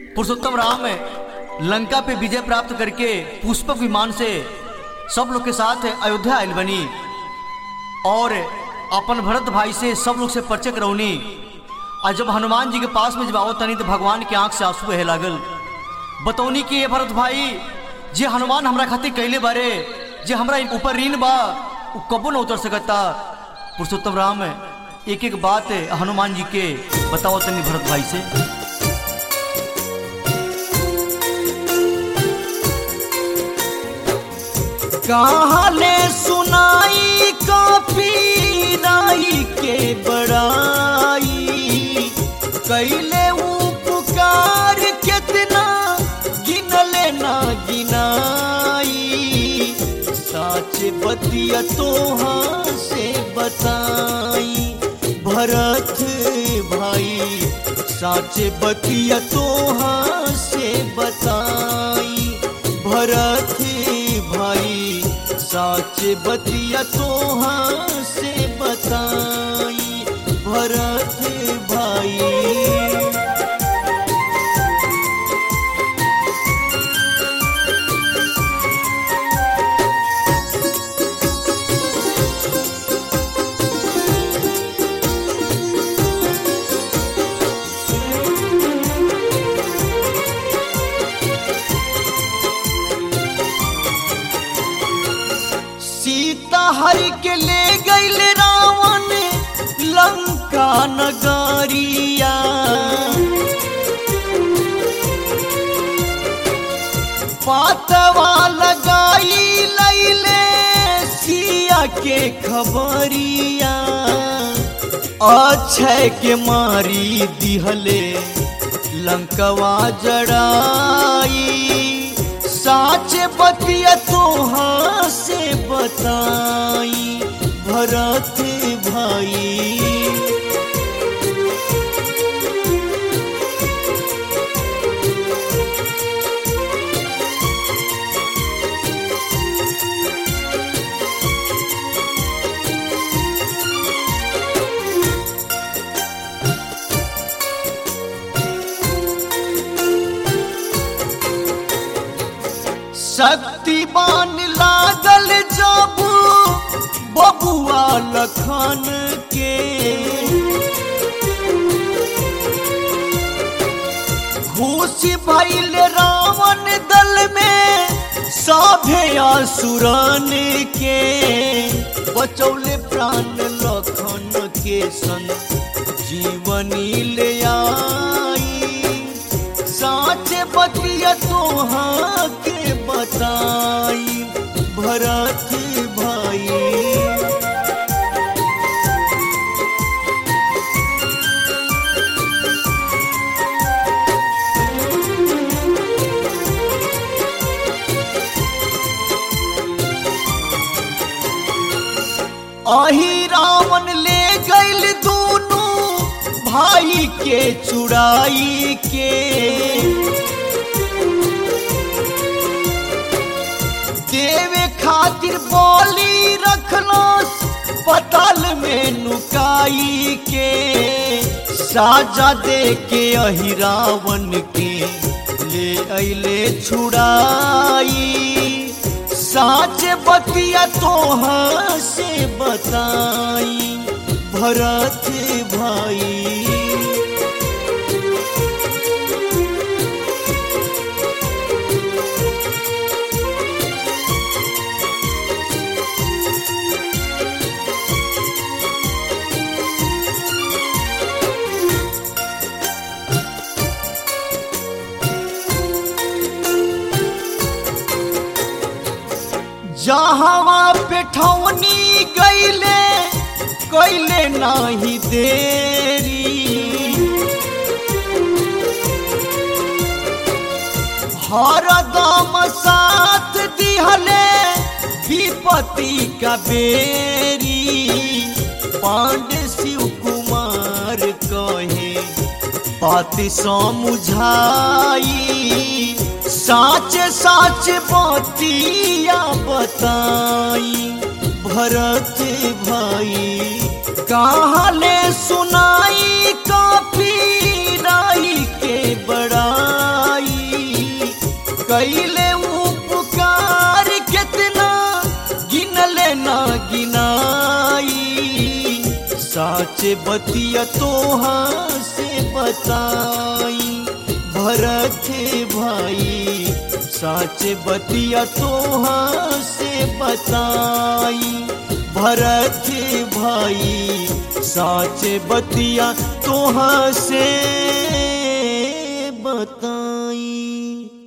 पुरुषोत्तम राम लंका पे विजय प्राप्त करके पुष्पक विमान से सब लोग के साथ अयोध्या आयल बनी और अपन भरत भाई से सब लोग से परिचय करौनी और जब हनुमान जी के पास में जब आओ तनी तो भगवान के आंख से आंसू बहे लागल बतौनी कि ये भरत भाई जे हनुमान हमरा खातिर कैले बारे जे हमरा ऊपर ऋण बा उ कबो न उतर सकता पुरुषोत्तम राम एक एक बात हनुमान जी के बताओ तनी भरत भाई से कहाले सुनाई काफी राई के बड़ाई कैले उपकार कितना गिनले ना गिनाई साच बतिया तोहा से बताई भरत भाई साच बतिया तोहा से बताई भरत भाई साच बतिया तोहा से बताई भरत भाई सीता हरि के ले गईल रावण लंका नगरिया पातवा लगाई लैले सिया के खबरिया अक्षय के मारी दिहले लंकवा जड़ाई साच बतिया तोहा से बताई भरत भाई शक्तिमान लागल जब बबुआ लखन के खुशी भइल रावण दल में सभे असुरन के बचौले प्राण लखन के सन जीवनी ले आई साच बतिया तोहा के बताई भरत भाई अही रावण ले गईल दोनों भाई के चुड़ाई के देवे खातिर बोली रखलो पताल में नुकाई के साजा दे के अही रावण के ले अले छुड़ाई साच बतिया तोहा से बताई भरत भाई जहावा पेठौनी गईले कैले नाही देरी हरदम साथ दिहले विपत्ति का बेरी पांडे शिव कुमार कहे बात समझाई साच साच बतिया बताई भरत भाई कहले सुनाई काफी राई के बड़ा कैले उपकार कितना गिनले ना गिनाई साच बतिया तोहा से बताई भरत भाई साच बतिया तोहा से बताई भरत भाई साच बतिया तोहा से बताई